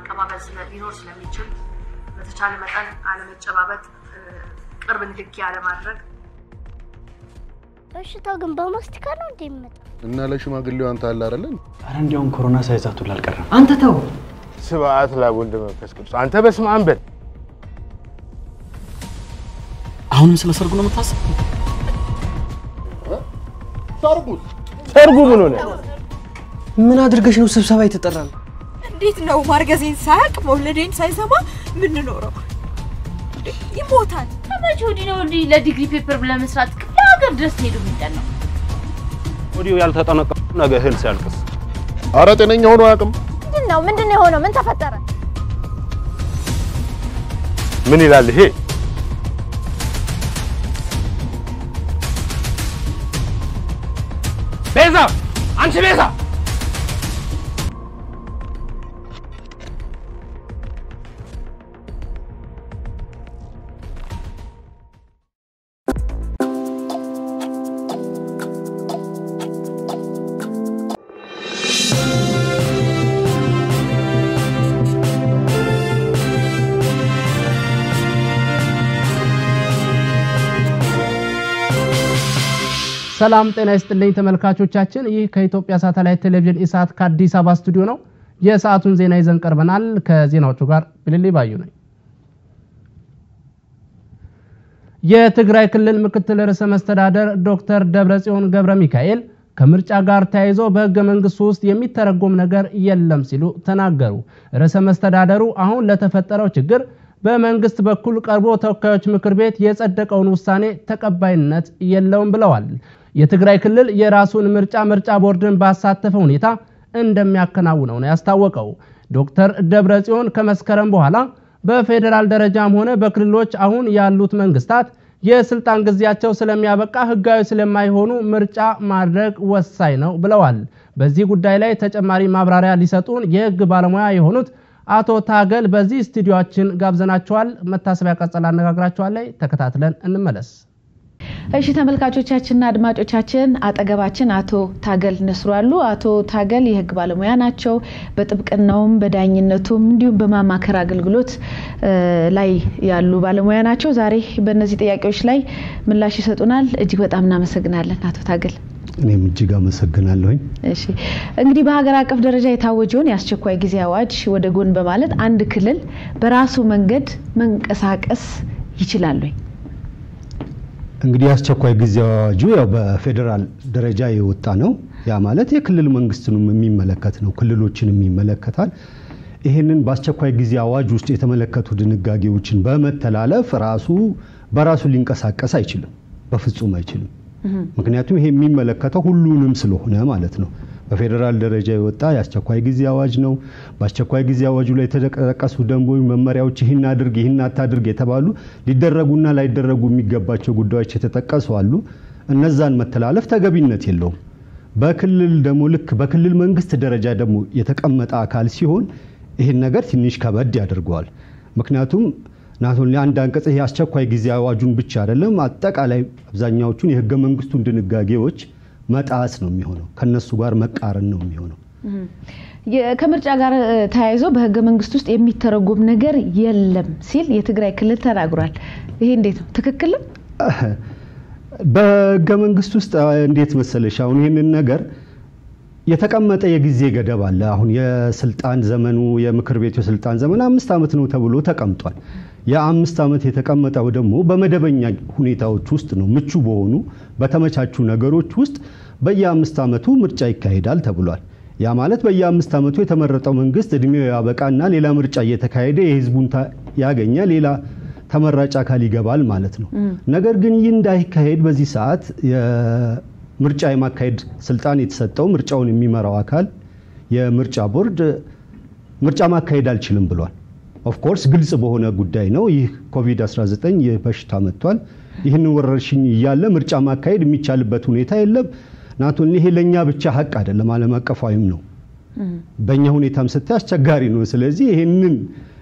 መቀባበል ሊኖር ስለሚችል በተቻለ መጠን አለመጨባበጥ፣ ቅርብ ንክኪ አለማድረግ። በሽታው ግን በማስቲካ ነው እንደ የሚመጣው? እና ለሽማግሌው አንተ አለ አይደለም? አረ እንዲያውም ኮሮና ሳይዛቱ ላልቀረም አንተ ተው። ስብዓት ለወልድ መንፈስ ቅዱስ። አንተ በስመ አብ በል። አሁንም ስለ ሰርጉ ነው የምታስበው? ሰርጉስ ሰርጉ ምን ሆነ? ምን አድርገሽ ነው ስብሰባ የተጠራን? እንዴት ነው ማርገዜን ሳያውቅ መውለዴን ሳይሰማ የምንኖረው? ይሞታል። ከመቼ ወዲህ ነው እንዲህ ለዲግሪ ፔፐር ለመስራት ክፍለ ሀገር ድረስ ሄዱ የሚጠን ነው? ወዲሁ ያልተጠነቀቁ ነገ እህል ሲያልቅስ አረ ጤነኛ ሆኖ አያውቅም። ምንድን ነው ምንድን ነው የሆነው? ምን ተፈጠረ? ምን ይላል ይሄ? ቤዛ፣ አንቺ ቤዛ ሰላም ጤና ይስጥልኝ ተመልካቾቻችን። ይህ ከኢትዮጵያ ሳተላይት ቴሌቪዥን ኢሳት ከአዲስ አበባ ስቱዲዮ ነው። የሰዓቱን ዜና ይዘን ቀርበናል። ከዜናዎቹ ጋር ብልሌ ባዩ ነኝ። የትግራይ ክልል ምክትል ርዕሰ መስተዳደር ዶክተር ደብረጽዮን ገብረ ሚካኤል ከምርጫ ጋር ተያይዞ በህገ መንግስቱ ውስጥ የሚተረጎም ነገር የለም ሲሉ ተናገሩ። ርዕሰ መስተዳደሩ አሁን ለተፈጠረው ችግር በመንግስት በኩል ቀርቦ ተወካዮች ምክር ቤት የጸደቀውን ውሳኔ ተቀባይነት የለውም ብለዋል። የትግራይ ክልል የራሱን ምርጫ ምርጫ ቦርድን ባሳተፈ ሁኔታ እንደሚያከናውነው ነው ያስታወቀው። ዶክተር ደብረጽዮን ከመስከረም በኋላ በፌዴራል ደረጃም ሆነ በክልሎች አሁን ያሉት መንግስታት የስልጣን ጊዜያቸው ስለሚያበቃ ህጋዊ ስለማይሆኑ ምርጫ ማድረግ ወሳኝ ነው ብለዋል። በዚህ ጉዳይ ላይ ተጨማሪ ማብራሪያ ሊሰጡን የህግ ባለሙያ የሆኑት አቶ ታገል በዚህ ስቱዲዮአችን ጋብዘናቸዋል። መታሰቢያ ቀጸል አነጋግራቸዋል ላይ ተከታትለን እንመለስ። እሺ ተመልካቾቻችንና አድማጮቻችን አጠገባችን አቶ ታገል ነስሩ አሉ። አቶ ታገል የህግ ባለሙያ ናቸው። በጥብቅናውም በዳኝነቱም እንዲሁም በማማከር አገልግሎት ላይ ያሉ ባለሙያ ናቸው። ዛሬ በእነዚህ ጥያቄዎች ላይ ምላሽ ይሰጡናል። እጅግ በጣም እናመሰግናለን አቶ ታገል። እኔም እጅግ አመሰግናለሁኝ። እሺ እንግዲህ በሀገር አቀፍ ደረጃ የታወጀውን የአስቸኳይ ጊዜ አዋጅ ወደ ጎን በማለት አንድ ክልል በራሱ መንገድ መንቀሳቀስ ይችላል ወይ? እንግዲህ የአስቸኳይ ጊዜ አዋጁ ያው በፌዴራል ደረጃ የወጣ ነው። ያ ማለት የክልል መንግስትንም የሚመለከት ነው፣ ክልሎችንም ይመለከታል። ይህንን በአስቸኳይ ጊዜ አዋጅ ውስጥ የተመለከቱ ድንጋጌዎችን በመተላለፍ ራሱ በራሱ ሊንቀሳቀስ አይችልም፣ በፍጹም አይችልም። ምክንያቱም ይሄ የሚመለከተው ሁሉንም ስለሆነ ማለት ነው። በፌዴራል ደረጃ የወጣ የአስቸኳይ ጊዜ አዋጅ ነው። በአስቸኳይ ጊዜ አዋጁ ላይ የተቀረቀሱ ደንቦች፣ መመሪያዎች ይህን አድርግ ይህን አታድርግ የተባሉ ሊደረጉና ላይደረጉ የሚገባቸው ጉዳዮች የተጠቀሱ አሉ። እነዛን መተላለፍ ተገቢነት የለውም። በክልል ደግሞ ልክ በክልል መንግስት ደረጃ ደግሞ የተቀመጠ አካል ሲሆን ይህን ነገር ትንሽ ከበድ ያደርገዋል። ምክንያቱም ናቶን አንድ አንቀጽ ይሄ አስቸኳይ ጊዜ አዋጁን ብቻ አይደለም አጠቃላይ አብዛኛዎቹን የህገ መንግስቱን ድንጋጌዎች መጣስ ነው የሚሆነው። ከነሱ ጋር መቃረን ነው የሚሆነው። ከምርጫ ጋር ተያይዞ በህገ መንግስት ውስጥ የሚተረጎም ነገር የለም ሲል የትግራይ ክልል ተናግሯል። ይሄ እንዴት ነው? ትክክል ነው? በህገ መንግስት ውስጥ እንዴት መሰለሽ አሁን ይህንን ነገር የተቀመጠ የጊዜ ገደብ አለ። አሁን የስልጣን ዘመኑ የምክር ቤቱ የስልጣን ዘመን አምስት ዓመት ነው ተብሎ ተቀምጧል። የአምስት ዓመት የተቀመጠው ደግሞ በመደበኛ ሁኔታዎች ውስጥ ነው። ምቹ በሆኑ በተመቻቹ ነገሮች ውስጥ በየአምስት ዓመቱ ምርጫ ይካሄዳል ተብሏል። ያ ማለት በየአምስት ዓመቱ የተመረጠው መንግስት እድሜው ያበቃና ሌላ ምርጫ እየተካሄደ የህዝቡን ያገኘ ሌላ ተመራጭ አካል ይገባል ማለት ነው። ነገር ግን ይህ እንዳይካሄድ በዚህ ሰዓት ምርጫ የማካሄድ ስልጣን የተሰጠው ምርጫውን የሚመራው አካል የምርጫ ቦርድ ምርጫ ማካሄድ አልችልም ብሏል። ኦፍኮርስ ግልጽ በሆነ ጉዳይ ነው። ይህ ኮቪድ-19 ይህ በሽታ መጥቷል። ይህን ወረርሽኝ እያለ ምርጫ ማካሄድ የሚቻልበት ሁኔታ የለም። ናቶን ይሄ ለእኛ ብቻ ሀቅ አይደለም፣ ዓለም አቀፋዊም ነው። በእኛ ሁኔታም ስታይ አስቸጋሪ ነው። ስለዚህ ይህንን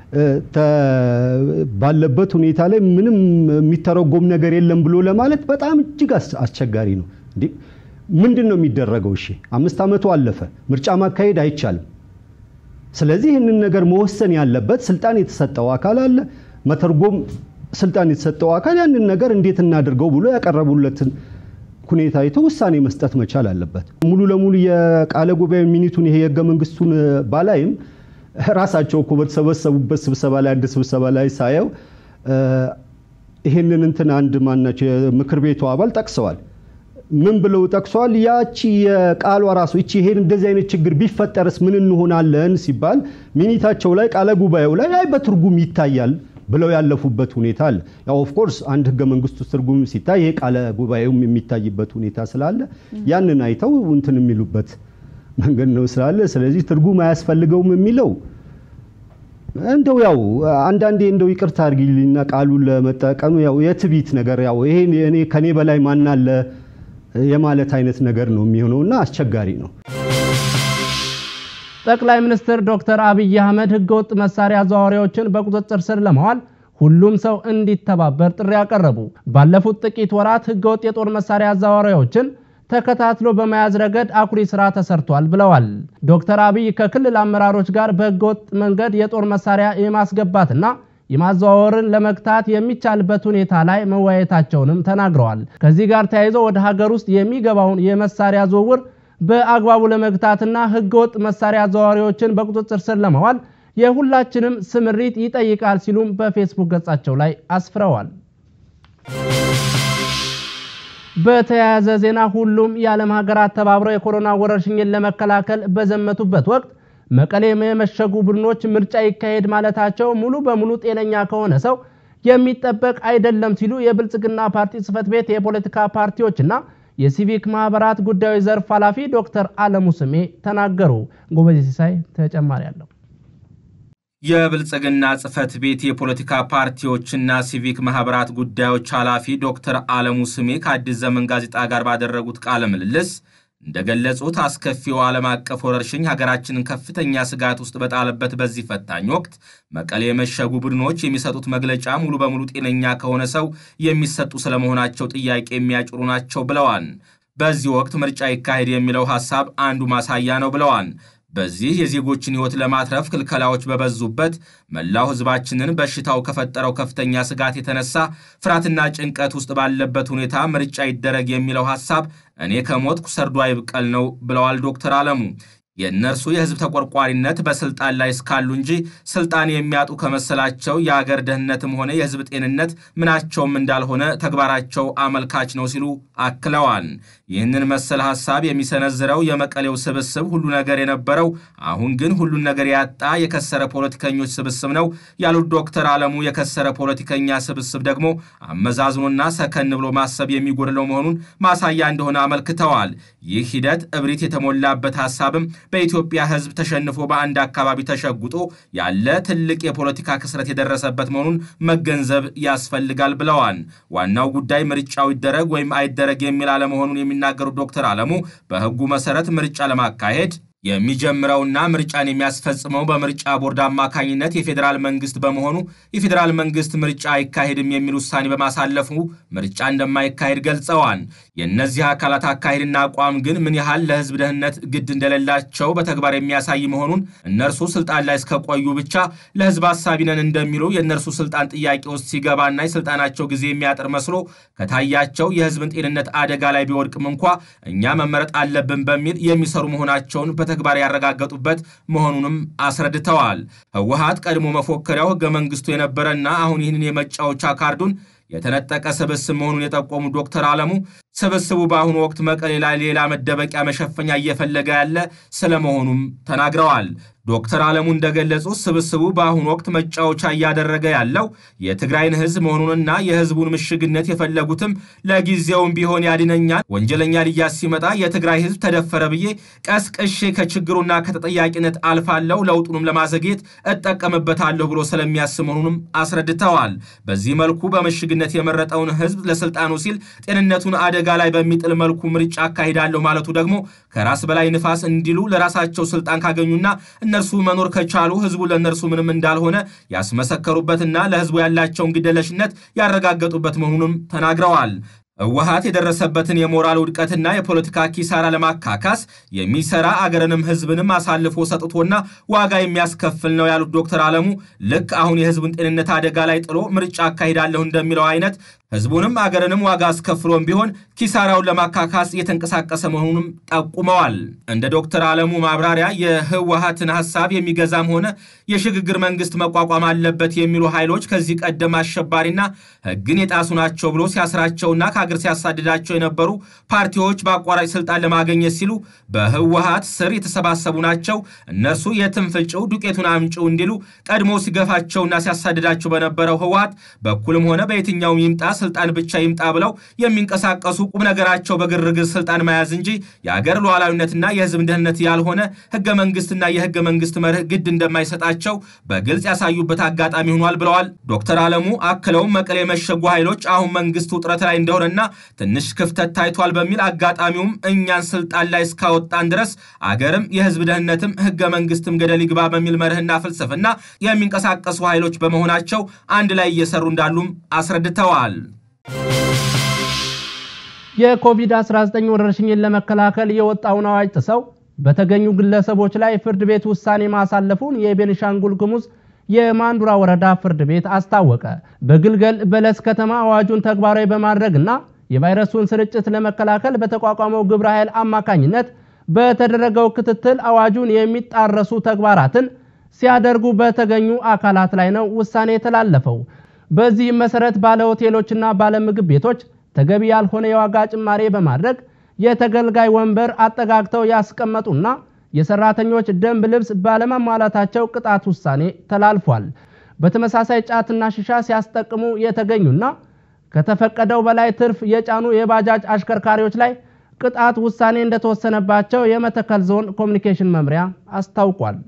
ባለበት ሁኔታ ላይ ምንም የሚተረጎም ነገር የለም ብሎ ለማለት በጣም እጅግ አስቸጋሪ ነው። ምንድን ነው የሚደረገው? እሺ አምስት ዓመቱ አለፈ፣ ምርጫ ማካሄድ አይቻልም። ስለዚህ ይህንን ነገር መወሰን ያለበት ስልጣን የተሰጠው አካል አለ። መተርጎም ስልጣን የተሰጠው አካል ያንን ነገር እንዴት እናድርገው ብሎ ያቀረቡለትን ሁኔታ አይቶ ውሳኔ መስጠት መቻል አለበት። ሙሉ ለሙሉ የቃለ ጉባኤ ሚኒቱን ይሄ የህገ መንግስቱን ባላይም ራሳቸው እኮ በተሰበሰቡበት ስብሰባ ላይ አንድ ስብሰባ ላይ ሳየው ይሄንን እንትን አንድ ማናቸው የምክር ቤቱ አባል ጠቅሰዋል። ምን ብለው ጠቅሰዋል? ያቺ የቃሏ ራሱ እቺ ይሄን እንደዚህ አይነት ችግር ቢፈጠርስ ምን እንሆናለን ሲባል ሚኒታቸው ላይ ቃለ ጉባኤው ላይ አይ በትርጉም ይታያል ብለው ያለፉበት ሁኔታ አለ። ያው ኦፍ ኮርስ አንድ ህገ መንግስቱ ትርጉም ሲታይ ይሄ ቃለ ጉባኤውም የሚታይበት ሁኔታ ስላለ ያንን አይተው እንትን የሚሉበት መንገድ ነው ስላለ ስለዚህ ትርጉም አያስፈልገውም የሚለው እንደው ያው አንዳንዴ እንደው ይቅርታ አድርጊልኝና ቃሉን ለመጠቀም ያው የትቢት ነገር ያው ይሄ እኔ ከኔ በላይ ማን አለ የማለት አይነት ነገር ነው የሚሆነውና አስቸጋሪ ነው። ጠቅላይ ሚኒስትር ዶክተር አብይ አህመድ ህገወጥ መሳሪያ አዘዋዋሪዎችን በቁጥጥር ስር ለማዋል ሁሉም ሰው እንዲተባበር ጥሪ ያቀረቡ። ባለፉት ጥቂት ወራት ህገወጥ የጦር መሳሪያ አዘዋዋሪዎችን ተከታትሎ በመያዝ ረገድ አኩሪ ስራ ተሰርቷል ብለዋል። ዶክተር አብይ ከክልል አመራሮች ጋር በህገወጥ መንገድ የጦር መሳሪያ የማስገባትና የማዘዋወርን ለመግታት የሚቻልበት ሁኔታ ላይ መወያየታቸውንም ተናግረዋል። ከዚህ ጋር ተያይዞ ወደ ሀገር ውስጥ የሚገባውን የመሳሪያ ዝውውር በአግባቡ ለመግታትና ህገወጥ መሳሪያ አዘዋዋሪዎችን በቁጥጥር ስር ለማዋል የሁላችንም ስምሪት ይጠይቃል ሲሉም በፌስቡክ ገጻቸው ላይ አስፍረዋል። በተያያዘ ዜና ሁሉም የዓለም ሀገራት ተባብረው የኮሮና ወረርሽኝን ለመከላከል በዘመቱበት ወቅት መቀሌ የመሸጉ ቡድኖች ምርጫ ይካሄድ ማለታቸው ሙሉ በሙሉ ጤነኛ ከሆነ ሰው የሚጠበቅ አይደለም ሲሉ የብልጽግና ፓርቲ ጽህፈት ቤት የፖለቲካ ፓርቲዎችና የሲቪክ ማህበራት ጉዳዮች ዘርፍ ኃላፊ ዶክተር አለሙ ስሜ ተናገሩ። ጎበዜ ሲሳይ ተጨማሪ አለው። የብልጽግና ጽህፈት ቤት የፖለቲካ ፓርቲዎችና ሲቪክ ማህበራት ጉዳዮች ኃላፊ ዶክተር አለሙ ስሜ ከአዲስ ዘመን ጋዜጣ ጋር ባደረጉት ቃለ ምልልስ እንደገለጹት አስከፊው ዓለም አቀፍ ወረርሽኝ ሀገራችንን ከፍተኛ ስጋት ውስጥ በጣለበት በዚህ ፈታኝ ወቅት መቀሌ የመሸጉ ቡድኖች የሚሰጡት መግለጫ ሙሉ በሙሉ ጤነኛ ከሆነ ሰው የሚሰጡ ስለመሆናቸው ጥያቄ የሚያጭሩ ናቸው ብለዋል። በዚህ ወቅት ምርጫ ይካሄድ የሚለው ሐሳብ አንዱ ማሳያ ነው ብለዋል። በዚህ የዜጎችን ሕይወት ለማትረፍ ክልከላዎች በበዙበት መላው ሕዝባችንን በሽታው ከፈጠረው ከፍተኛ ስጋት የተነሳ ፍርሃትና ጭንቀት ውስጥ ባለበት ሁኔታ ምርጫ ይደረግ የሚለው ሐሳብ እኔ ከሞትኩ ሰርዶ አይብቀል ነው ብለዋል ዶክተር አለሙ። የእነርሱ የህዝብ ተቆርቋሪነት በስልጣን ላይ እስካሉ እንጂ ስልጣን የሚያጡ ከመሰላቸው የአገር ደህንነትም ሆነ የህዝብ ጤንነት ምናቸውም እንዳልሆነ ተግባራቸው አመልካች ነው ሲሉ አክለዋል። ይህንን መሰል ሐሳብ የሚሰነዝረው የመቀሌው ስብስብ ሁሉ ነገር የነበረው አሁን ግን ሁሉን ነገር ያጣ የከሰረ ፖለቲከኞች ስብስብ ነው ያሉት ዶክተር አለሙ የከሰረ ፖለቲከኛ ስብስብ ደግሞ አመዛዝኖና ሰከን ብሎ ማሰብ የሚጎድለው መሆኑን ማሳያ እንደሆነ አመልክተዋል። ይህ ሂደት እብሪት የተሞላበት ሐሳብም በኢትዮጵያ ህዝብ ተሸንፎ በአንድ አካባቢ ተሸጉጦ ያለ ትልቅ የፖለቲካ ክስረት የደረሰበት መሆኑን መገንዘብ ያስፈልጋል ብለዋል። ዋናው ጉዳይ ምርጫው ይደረግ ወይም አይደረግ የሚል አለመሆኑን የሚናገሩት ዶክተር አለሙ በህጉ መሰረት ምርጫ ለማካሄድ የሚጀምረውና ምርጫን የሚያስፈጽመው በምርጫ ቦርድ አማካኝነት የፌዴራል መንግስት በመሆኑ የፌዴራል መንግስት ምርጫ አይካሄድም የሚል ውሳኔ በማሳለፉ ምርጫ እንደማይካሄድ ገልጸዋል። የእነዚህ አካላት አካሄድና አቋም ግን ምን ያህል ለህዝብ ደህንነት ግድ እንደሌላቸው በተግባር የሚያሳይ መሆኑን እነርሱ ስልጣን ላይ እስከቆዩ ብቻ ለህዝብ አሳቢ ነን እንደሚሉ የእነርሱ ስልጣን ጥያቄ ውስጥ ሲገባና የስልጣናቸው ጊዜ የሚያጥር መስሎ ከታያቸው የህዝብን ጤንነት አደጋ ላይ ቢወድቅም እንኳ እኛ መመረጥ አለብን በሚል የሚሰሩ መሆናቸውን በተግባር ያረጋገጡበት መሆኑንም አስረድተዋል። ህወሀት ቀድሞ መፎከሪያው ህገ መንግስቱ የነበረና አሁን ይህንን የመጫወቻ ካርዱን የተነጠቀ ስብስብ መሆኑን የጠቆሙ ዶክተር አለሙ ስብስቡ በአሁኑ ወቅት መቀሌ ላይ ሌላ መደበቂያ መሸፈኛ እየፈለገ ያለ ስለመሆኑም ተናግረዋል። ዶክተር አለሙ እንደገለጹት ስብስቡ በአሁኑ ወቅት መጫወቻ እያደረገ ያለው የትግራይን ህዝብ መሆኑንና የህዝቡን ምሽግነት የፈለጉትም ለጊዜውም ቢሆን ያድነኛል፣ ወንጀለኛ ልያዝ ሲመጣ የትግራይ ህዝብ ተደፈረ ብዬ ቀስቅሼ ከችግሩና ከተጠያቂነት አልፋለሁ፣ ለውጡንም ለማዘግየት እጠቀምበታለሁ ብሎ ስለሚያስብ መሆኑንም አስረድተዋል። በዚህ መልኩ በምሽግነት የመረጠውን ህዝብ ለስልጣኑ ሲል ጤንነቱን አደጋ ላይ በሚጥል መልኩ ምርጫ አካሂዳለሁ ማለቱ ደግሞ ከራስ በላይ ንፋስ እንዲሉ ለራሳቸው ስልጣን ካገኙና እነርሱ መኖር ከቻሉ ህዝቡ ለእነርሱ ምንም እንዳልሆነ ያስመሰከሩበትና ለህዝቡ ያላቸውን ግደለሽነት ያረጋገጡበት መሆኑንም ተናግረዋል። ህወሓት የደረሰበትን የሞራል ውድቀትና የፖለቲካ ኪሳራ ለማካካስ የሚሰራ አገርንም ህዝብንም አሳልፎ ሰጥቶና ዋጋ የሚያስከፍል ነው ያሉት ዶክተር አለሙ ልክ አሁን የህዝብን ጤንነት አደጋ ላይ ጥሎ ምርጫ አካሂዳለሁ እንደሚለው አይነት ህዝቡንም አገርንም ዋጋ አስከፍሎም ቢሆን ኪሳራውን ለማካካስ እየተንቀሳቀሰ መሆኑንም ጠቁመዋል። እንደ ዶክተር አለሙ ማብራሪያ የህወሓትን ሀሳብ የሚገዛም ሆነ የሽግግር መንግስት መቋቋም አለበት የሚሉ ኃይሎች ከዚህ ቀደም አሸባሪና ህግን የጣሱ ናቸው ብሎ ሲያስራቸውና ከአገር ሲያሳድዳቸው የነበሩ ፓርቲዎች በአቋራጭ ስልጣን ለማግኘት ሲሉ በህወሓት ስር የተሰባሰቡ ናቸው። እነርሱ የትም ፍጭው ዱቄቱን አምጪው እንዲሉ ቀድሞ ሲገፋቸውና ሲያሳድዳቸው በነበረው ህወሓት በኩልም ሆነ በየትኛውም ይምጣ ስልጣን ብቻ ይምጣ ብለው የሚንቀሳቀሱ ቁም ነገራቸው በግርግር ስልጣን መያዝ እንጂ የአገር ሉዓላዊነትና የህዝብ ደህንነት ያልሆነ ህገ መንግስትና የህገ መንግስት መርህ ግድ እንደማይሰጣቸው በግልጽ ያሳዩበት አጋጣሚ ሆኗል ብለዋል ዶክተር አለሙ። አክለውም መቀሌ የመሸጉ ኃይሎች አሁን መንግስት ውጥረት ላይ እንደሆነና ትንሽ ክፍተት ታይቷል በሚል አጋጣሚውም እኛን ስልጣን ላይ እስካወጣን ድረስ አገርም የህዝብ ደህንነትም ህገ መንግስትም ገደል ይግባ በሚል መርህና ፍልስፍና የሚንቀሳቀሱ ኃይሎች በመሆናቸው አንድ ላይ እየሰሩ እንዳሉም አስረድተዋል። የኮቪድ-19 ወረርሽኝን ለመከላከል የወጣውን አዋጅ ጥሰው በተገኙ ግለሰቦች ላይ ፍርድ ቤት ውሳኔ ማሳለፉን የቤኒሻንጉል ጉሙዝ የማንዱራ ወረዳ ፍርድ ቤት አስታወቀ። በግልገል በለስ ከተማ አዋጁን ተግባራዊ በማድረግና የቫይረሱን ስርጭት ለመከላከል በተቋቋመው ግብረ ኃይል አማካኝነት በተደረገው ክትትል አዋጁን የሚጣረሱ ተግባራትን ሲያደርጉ በተገኙ አካላት ላይ ነው ውሳኔ የተላለፈው። በዚህም መሰረት ባለ ሆቴሎችና ባለ ምግብ ቤቶች ተገቢ ያልሆነ የዋጋ ጭማሬ በማድረግ የተገልጋይ ወንበር አጠጋግተው ያስቀመጡና የሰራተኞች ደንብ ልብስ ባለመሟላታቸው ቅጣት ውሳኔ ተላልፏል። በተመሳሳይ ጫትና ሽሻ ሲያስጠቅሙ የተገኙና ከተፈቀደው በላይ ትርፍ የጫኑ የባጃጅ አሽከርካሪዎች ላይ ቅጣት ውሳኔ እንደተወሰነባቸው የመተከል ዞን ኮሚኒኬሽን መምሪያ አስታውቋል።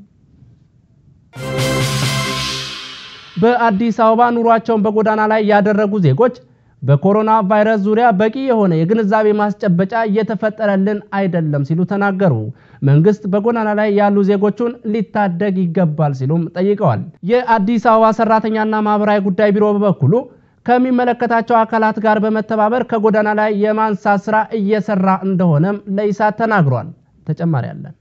በአዲስ አበባ ኑሯቸውን በጎዳና ላይ ያደረጉ ዜጎች በኮሮና ቫይረስ ዙሪያ በቂ የሆነ የግንዛቤ ማስጨበጫ እየተፈጠረልን አይደለም ሲሉ ተናገሩ። መንግስት በጎዳና ላይ ያሉ ዜጎቹን ሊታደግ ይገባል ሲሉም ጠይቀዋል። የአዲስ አበባ ሰራተኛና ማህበራዊ ጉዳይ ቢሮ በበኩሉ ከሚመለከታቸው አካላት ጋር በመተባበር ከጎዳና ላይ የማንሳት ስራ እየሰራ እንደሆነም ለኢሳት ተናግሯል። ተጨማሪ አለን።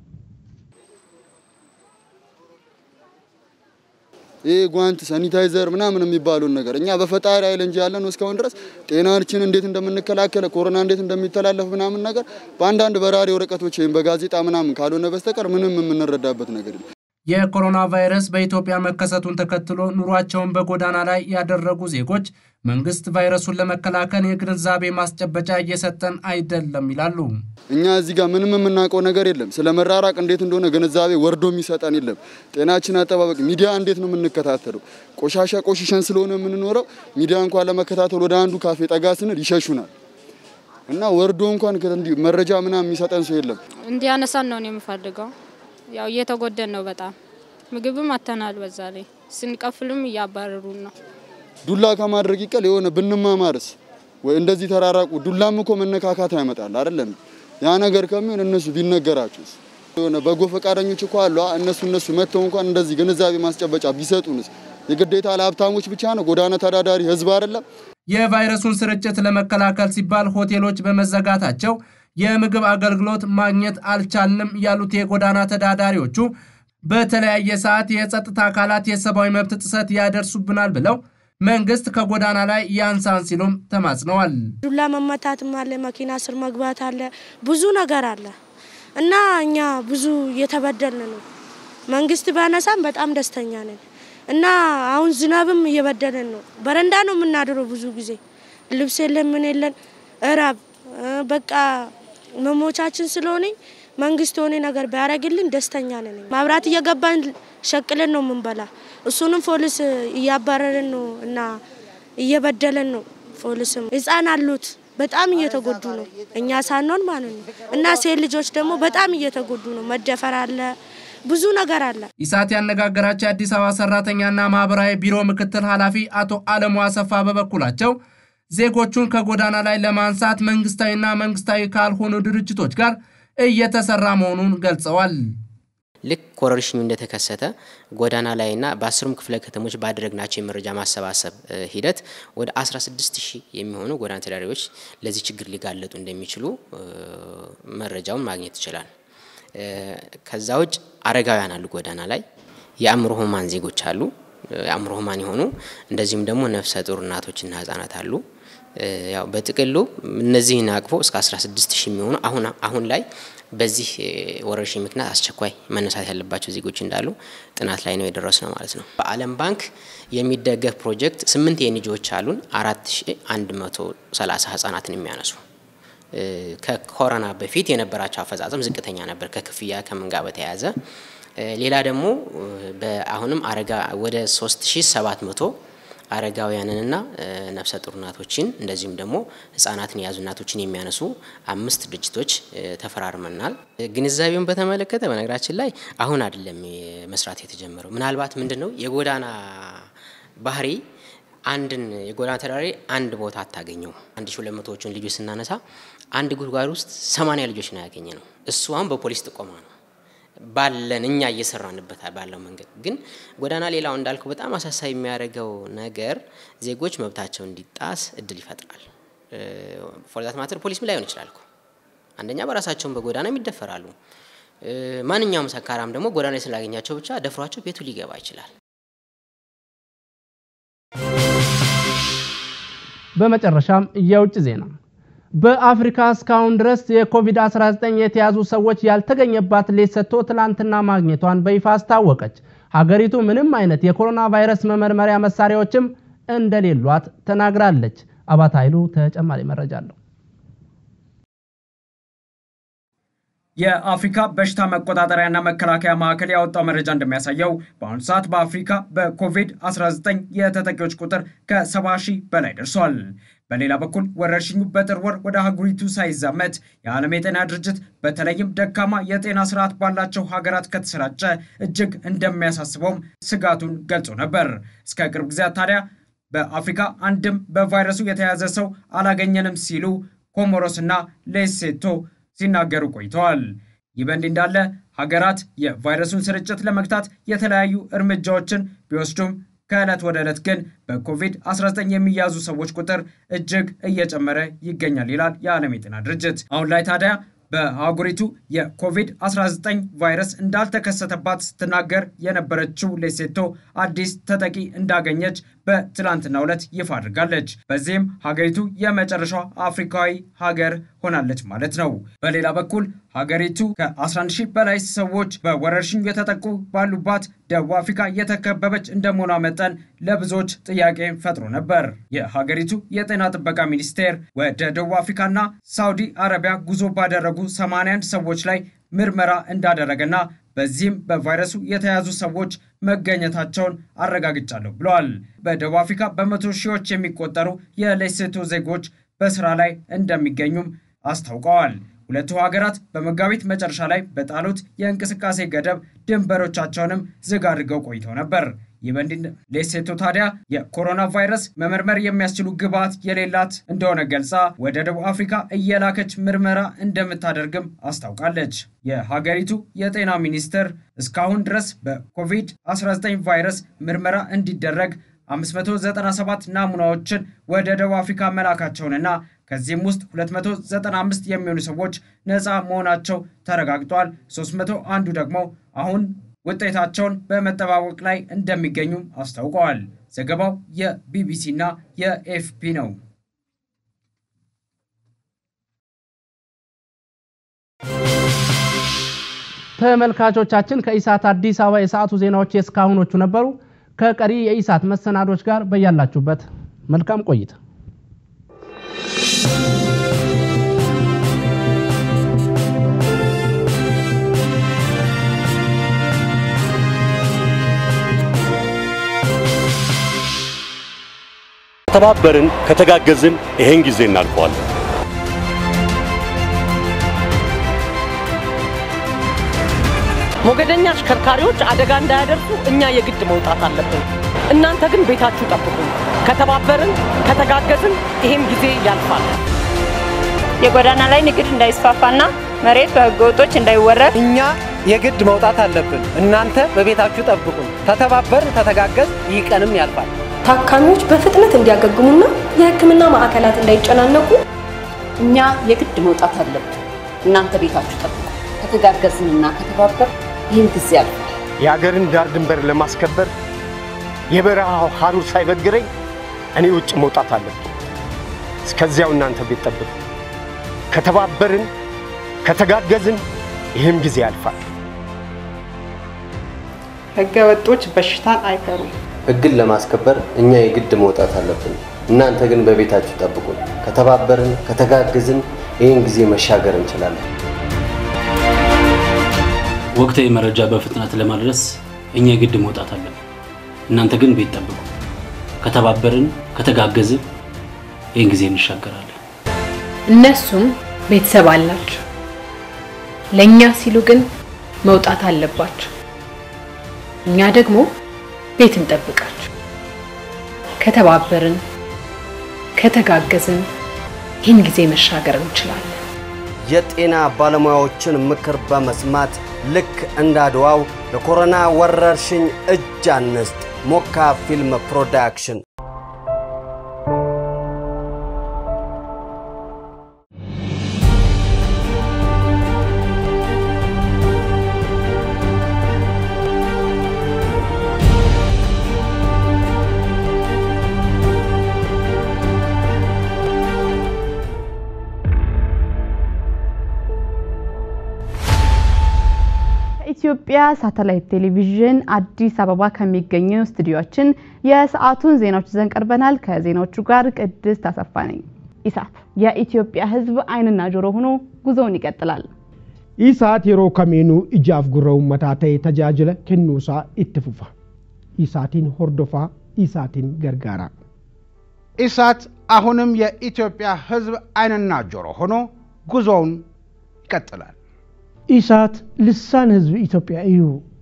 ይህ ጓንት፣ ሳኒታይዘር ምናምን የሚባሉን ነገር እኛ በፈጣሪ ኃይል እንጂ ያለን እስካሁን ድረስ ጤናችን እንዴት እንደምንከላከለ ኮሮና እንዴት እንደሚተላለፍ ምናምን ነገር በአንዳንድ በራሪ ወረቀቶች ወይም በጋዜጣ ምናምን ካልሆነ በስተቀር ምንም የምንረዳበት ነገር የለም። የኮሮና ቫይረስ በኢትዮጵያ መከሰቱን ተከትሎ ኑሯቸውን በጎዳና ላይ ያደረጉ ዜጎች መንግስት ቫይረሱን ለመከላከል የግንዛቤ ማስጨበጫ እየሰጠን አይደለም ይላሉ። እኛ እዚህ ጋር ምንም የምናውቀው ነገር የለም። ስለ መራራቅ እንዴት እንደሆነ ግንዛቤ ወርዶ የሚሰጠን የለም። ጤናችን አጠባበቅ ሚዲያ እንዴት ነው የምንከታተለው? ቆሻሻ ቆሽሸን ስለሆነ የምንኖረው ሚዲያ እንኳን ለመከታተል ወደ አንዱ ካፌ ጠጋ ስንል ይሸሹናል እና ወርዶ እንኳን መረጃ ምናምን የሚሰጠን ሰው የለም። እንዲያነሳን ነው የምፈልገው። ያው እየተጎደን ነው በጣም ምግብም አተናል። በዛ ላይ ስንቀፍልም እያባረሩን ነው። ዱላ ከማድረግ ይቀል የሆነ ብንማማርስ ወይ እንደዚህ ተራራቁ። ዱላም እኮ መነካካት ያመጣል አይደለም? ያ ነገር ከሚሆን እነሱ ቢነገራቸውስ የሆነ በጎ ፈቃደኞች እኮ አሉ። እነሱ እነሱ መጥተው እንኳን እንደዚህ ግንዛቤ ማስጨበጫ ቢሰጡንስ? የግዴታ ለሀብታሞች ብቻ ነው ጎዳና ተዳዳሪ ህዝብ አይደለም? የቫይረሱን ስርጭት ለመከላከል ሲባል ሆቴሎች በመዘጋታቸው የምግብ አገልግሎት ማግኘት አልቻልንም ያሉት የጎዳና ተዳዳሪዎቹ በተለያየ ሰዓት የጸጥታ አካላት የሰብአዊ መብት ጥሰት ያደርሱብናል ብለው መንግስት ከጎዳና ላይ ያንሳን ሲሉም ተማጽነዋል። ዱላ መመታትም አለ፣ መኪና ስር መግባት አለ፣ ብዙ ነገር አለ እና እኛ ብዙ እየተበደልን ነው። መንግስት ባነሳም በጣም ደስተኛ ነን እና አሁን ዝናብም እየበደለን ነው። በረንዳ ነው የምናድረው ብዙ ጊዜ ልብስ የለን ምን የለን እራብ በቃ መሞቻችን ስለሆነ መንግስት የሆነ ነገር ቢያደርግልን ደስተኛ ነን። ማብራት እየገባን ሸቅለን ነው የምንበላ። እሱንም ፖሊስ እያባረረን ነው እና እየበደለን ነው። ፖሊስም ህፃን አሉት በጣም እየተጎዱ ነው፣ እኛ ሳንሆን ማለት ነው። እና ሴት ልጆች ደግሞ በጣም እየተጎዱ ነው። መደፈር አለ፣ ብዙ ነገር አለ። ኢሳት ያነጋገራቸው የአዲስ አበባ ሰራተኛና ማህበራዊ ቢሮ ምክትል ኃላፊ አቶ አለሙ አሰፋ በበኩላቸው ዜጎቹን ከጎዳና ላይ ለማንሳት መንግስታዊና መንግስታዊ ካልሆኑ ድርጅቶች ጋር እየተሰራ መሆኑን ገልጸዋል። ልክ ወረርሽኙ እንደተከሰተ ጎዳና ላይና በአስሩም ክፍለ ከተሞች ባደረግናቸው የመረጃ ማሰባሰብ ሂደት ወደ 16 ሺህ የሚሆኑ ጎዳና ተዳዳሪዎች ለዚህ ችግር ሊጋለጡ እንደሚችሉ መረጃውን ማግኘት ይችላል። ከዛ ውጭ አረጋውያን አሉ ጎዳና ላይ፣ የአእምሮ ህሙማን ዜጎች አሉ፣ የአእምሮ ህሙማን የሆኑ እንደዚሁም ደግሞ ነፍሰ ጡር እናቶችና ህጻናት አሉ። ያው በጥቅሉ እነዚህን አቅፎ እስከ 16 ሺህ የሚሆኑ አሁን አሁን ላይ በዚህ ወረርሽኝ ምክንያት አስቸኳይ መነሳት ያለባቸው ዜጎች እንዳሉ ጥናት ላይ ነው የደረስ ነው ማለት ነው። በዓለም ባንክ የሚደገፍ ፕሮጀክት ስምንት የኤንጂኦዎች አሉን አራት ሺ አንድ መቶ ሰላሳ ህጻናትን የሚያነሱ ከኮሮና በፊት የነበራቸው አፈጻጸም ዝቅተኛ ነበር ከክፍያ ከምን ጋር በተያያዘ ሌላ ደግሞ አሁንም አረጋ ወደ 3700 አረጋውያንንና ነፍሰ ጡር እናቶችን እንደዚሁም ደግሞ ህጻናትን የያዙ እናቶችን የሚያነሱ አምስት ድርጅቶች ተፈራርመናል። ግንዛቤውን በተመለከተ በነገራችን ላይ አሁን አይደለም መስራት የተጀመረው። ምናልባት ምንድን ነው የጎዳና ባህሪ አንድን የጎዳና ተዳዳሪ አንድ ቦታ አታገኘው። አንድ ሺ ሁለት መቶዎቹን ልጆች ስናነሳ አንድ ጉድጓድ ውስጥ ሰማንያ ልጆች ነው ያገኘ ነው። እሱ አሁን በፖሊስ ጥቆማ ነው ባለን እኛ እየሰራንበት ባለው መንገድ ግን ጎዳና ሌላው እንዳልከው በጣም አሳሳቢ የሚያደርገው ነገር ዜጎች መብታቸው እንዲጣስ እድል ይፈጥራል። ፎርዛት ማተር ፖሊስም ላይሆን ይችላል እኮ አንደኛ በራሳቸውን በጎዳና ይደፈራሉ። ማንኛውም ሰካራም ደግሞ ጎዳና ላይ ስላገኛቸው ብቻ ደፍሯቸው ቤቱ ሊገባ ይችላል። በመጨረሻም የውጭ ዜና በአፍሪካ እስካሁን ድረስ የኮቪድ-19 የተያዙ ሰዎች ያልተገኘባት ሌሶቶ ትላንትና ማግኘቷን በይፋ አስታወቀች። ሀገሪቱ ምንም አይነት የኮሮና ቫይረስ መመርመሪያ መሳሪያዎችም እንደሌሏት ተናግራለች። አባት ኃይሉ ተጨማሪ መረጃ አለው። የአፍሪካ በሽታ መቆጣጠሪያና መከላከያ ማዕከል ያወጣው መረጃ እንደሚያሳየው በአሁኑ ሰዓት በአፍሪካ በኮቪድ-19 የተጠቂዎች ቁጥር ከ70 ሺህ በላይ ደርሷል። በሌላ በኩል ወረርሽኙ በጥር ወር ወደ አህጉሪቱ ሳይዛመት የዓለም የጤና ድርጅት በተለይም ደካማ የጤና ስርዓት ባላቸው ሀገራት ከተሰራጨ እጅግ እንደሚያሳስበውም ስጋቱን ገልጾ ነበር። እስከ ቅርብ ጊዜያት ታዲያ በአፍሪካ አንድም በቫይረሱ የተያዘ ሰው አላገኘንም ሲሉ ኮሞሮስና ሌሴቶ ሲናገሩ ቆይተዋል። ይህ በእንዲህ እንዳለ ሀገራት የቫይረሱን ስርጭት ለመግታት የተለያዩ እርምጃዎችን ቢወስዱም ከዕለት ወደ ዕለት ግን በኮቪድ-19 የሚያዙ ሰዎች ቁጥር እጅግ እየጨመረ ይገኛል ይላል የዓለም የጤና ድርጅት። አሁን ላይ ታዲያ በአህጉሪቱ የኮቪድ-19 ቫይረስ እንዳልተከሰተባት ስትናገር የነበረችው ሌሴቶ አዲስ ተጠቂ እንዳገኘች በትላንትናው ዕለት ይፋ አድርጋለች። በዚህም ሀገሪቱ የመጨረሻው አፍሪካዊ ሀገር ሆናለች ማለት ነው። በሌላ በኩል ሀገሪቱ ከ11 ሺህ በላይ ሰዎች በወረርሽኙ የተጠቁ ባሉባት ደቡብ አፍሪካ የተከበበች እንደመሆኗ መጠን ለብዙዎች ጥያቄ ፈጥሮ ነበር። የሀገሪቱ የጤና ጥበቃ ሚኒስቴር ወደ ደቡብ አፍሪካና ሳውዲ አረቢያ ጉዞ ባደረጉ 81 ሰዎች ላይ ምርመራ እንዳደረገና በዚህም በቫይረሱ የተያዙ ሰዎች መገኘታቸውን አረጋግጫለሁ ብለዋል። በደቡብ አፍሪካ በመቶ ሺዎች የሚቆጠሩ የሌሴቶ ዜጎች በስራ ላይ እንደሚገኙም አስታውቀዋል። ሁለቱ ሀገራት በመጋቢት መጨረሻ ላይ በጣሉት የእንቅስቃሴ ገደብ ድንበሮቻቸውንም ዝግ አድርገው ቆይተው ነበር። ይህ በእንዲህ ሌሴቶ ታዲያ የኮሮና ቫይረስ መመርመር የሚያስችሉ ግብዓት የሌላት እንደሆነ ገልጻ ወደ ደቡብ አፍሪካ እየላከች ምርመራ እንደምታደርግም አስታውቃለች። የሀገሪቱ የጤና ሚኒስቴር እስካሁን ድረስ በኮቪድ-19 ቫይረስ ምርመራ እንዲደረግ 597 ናሙናዎችን ወደ ደቡብ አፍሪካ መላካቸውንና ከዚህም ውስጥ 295 የሚሆኑ ሰዎች ነፃ መሆናቸው ተረጋግጧል። 301ዱ ደግሞ አሁን ውጤታቸውን በመጠባበቅ ላይ እንደሚገኙም አስታውቀዋል። ዘገባው የቢቢሲ እና የኤፍፒ ነው። ተመልካቾቻችን ከኢሳት አዲስ አበባ የሰዓቱ ዜናዎች የእስካሁኖቹ ነበሩ። ከቀሪ የኢሳት መሰናዶች ጋር በያላችሁበት መልካም ቆይታ ከተባበርን ከተጋገዝን ይሄን ጊዜ እናልፈዋለን። ሞገደኛ አሽከርካሪዎች አደጋ እንዳያደርሱ እኛ የግድ መውጣት አለብን። እናንተ ግን ቤታችሁ ጠብቁ። ከተባበርን ከተጋገዝን ይሄም ጊዜ ያልፋል። የጎዳና ላይ ንግድ እንዳይስፋፋና መሬት በህገወጦች እንዳይወረድ እኛ የግድ መውጣት አለብን። እናንተ በቤታችሁ ጠብቁን። ተተባበርን፣ ተተጋገዝ፣ ይህ ቀንም ያልፋል። ታካሚዎች በፍጥነት እንዲያገግሙና የሕክምና ማዕከላት እንዳይጨናነቁ እኛ የግድ መውጣት አለብን። እናንተ ቤታችሁ ጠብቁ። ከተጋገዝንና ከተባበር ይህን ጊዜ ያልፋል። የአገርን ዳር ድንበር ለማስከበር የበረሃው ሐሩር ሳይበግረኝ እኔ ውጭ መውጣት አለብን። እስከዚያው እናንተ ቤት ጠብቁ። ከተባበርን ከተጋገዝን ይህም ጊዜ ያልፋል። ህገ ወጦች በሽታን አይፈሩም። ህግን ለማስከበር እኛ የግድ መውጣት አለብን። እናንተ ግን በቤታችሁ ጠብቁን። ከተባበርን ከተጋገዝን ይህን ጊዜ መሻገር እንችላለን። ወቅታዊ መረጃ በፍጥነት ለማድረስ እኛ የግድ መውጣት አለብን። እናንተ ግን ቤት ጠብቁ። ከተባበርን ከተጋገዝን ይህን ጊዜ እንሻገራለን። እነሱም ቤተሰብ አላቸው። ለእኛ ሲሉ ግን መውጣት አለባቸው። እኛ ደግሞ ቤት እንጠብቃቸው። ከተባበርን ከተጋገዝን ይህን ጊዜ መሻገር እንችላለን። የጤና ባለሙያዎችን ምክር በመስማት ልክ እንደ አድዋው ለኮሮና ወረርሽኝ እጅ አንስጥ። ሞካ ፊልም ፕሮዳክሽን ኢትዮጵያ ሳተላይት ቴሌቪዥን አዲስ አበባ ከሚገኘው ስቱዲዮችን የሰዓቱን ዜናዎች ይዘን ቀርበናል። ከዜናዎቹ ጋር ቅድስት አሰፋ ነኝ። ኢሳት የኢትዮጵያ ሕዝብ ዓይንና ጆሮ ሆኖ ጉዞውን ይቀጥላል። ኢሳት yeroo kamiinuu ijaaf gurra uummataa ta'e tajaajila kennuusaa itti fufa. ኢሳቲን hordofaa ኢሳቲን gargaaraa. ኢሳት አሁንም የኢትዮጵያ ሕዝብ ዓይንና ጆሮ ሆኖ ጉዞውን ይቀጥላል። ኢሳት ልሳን ህዝብ ኢትዮጵያ እዩ።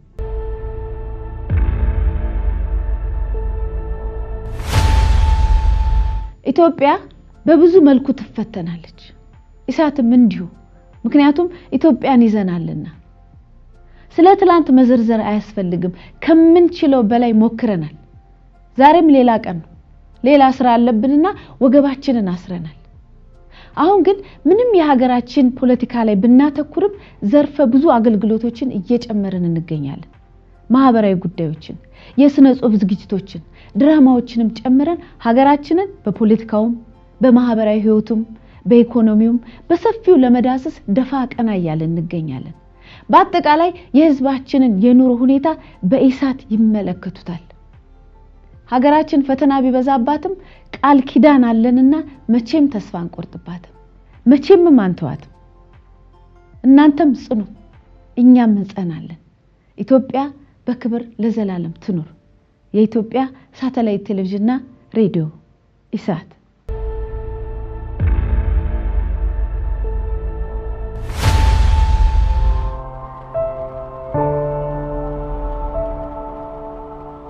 ኢትዮጵያ በብዙ መልኩ ትፈተናለች። ኢሳትም እንዲሁ። ምክንያቱም ኢትዮጵያን ይዘናልና። ስለ ትላንት መዘርዘር አያስፈልግም። ከምንችለው በላይ ሞክረናል። ዛሬም ሌላ ቀን ነው። ሌላ ስራ አለብንና ወገባችንን አስረናል። አሁን ግን ምንም የሀገራችን ፖለቲካ ላይ ብናተኩርም ዘርፈ ብዙ አገልግሎቶችን እየጨመርን እንገኛለን። ማህበራዊ ጉዳዮችን፣ የስነ ጽሁፍ ዝግጅቶችን፣ ድራማዎችንም ጨምረን ሀገራችንን በፖለቲካውም በማህበራዊ ህይወቱም በኢኮኖሚውም በሰፊው ለመዳሰስ ደፋ ቀና እያለን እንገኛለን። በአጠቃላይ የህዝባችንን የኑሮ ሁኔታ በኢሳት ይመለከቱታል። ሀገራችን ፈተና ቢበዛባትም ቃል ኪዳን አለንና መቼም ተስፋ አንቆርጥባትም፣ መቼምም አንተዋትም። እናንተም ጽኑ፣ እኛም እንጸናለን። ኢትዮጵያ በክብር ለዘላለም ትኑር። የኢትዮጵያ ሳተላይት ቴሌቪዥንና ሬዲዮ ኢሳት